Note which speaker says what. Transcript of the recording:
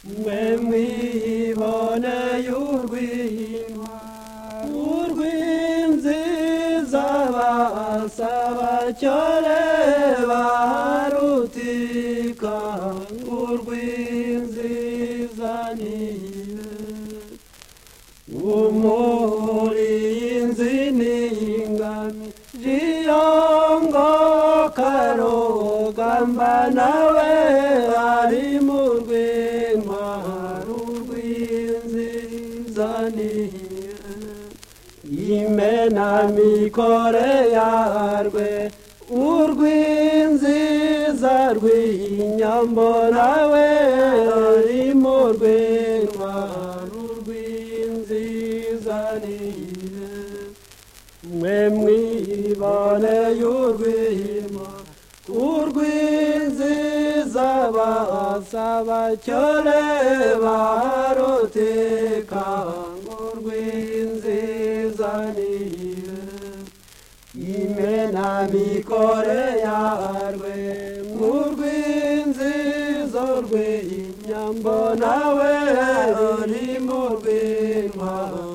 Speaker 1: mwemwe iboneye urw'inka urw'inziza basaba cyane barutika urw'inziza nibe umurinzi n'ingami jiyongo karugamba nawe ari mu rw'inka urw'inziza nibe imenamikore yarwe urw'inziza rw'inyambo nawe ari mu rw'inka urw'inziza nihe mwe mwibone y'urw'inka urw'inziza basaba cyore baruteka urw'inziza nihe imena mikore yarwe murw'inzizo rw'inyambo nawe uri mu rw'intwaro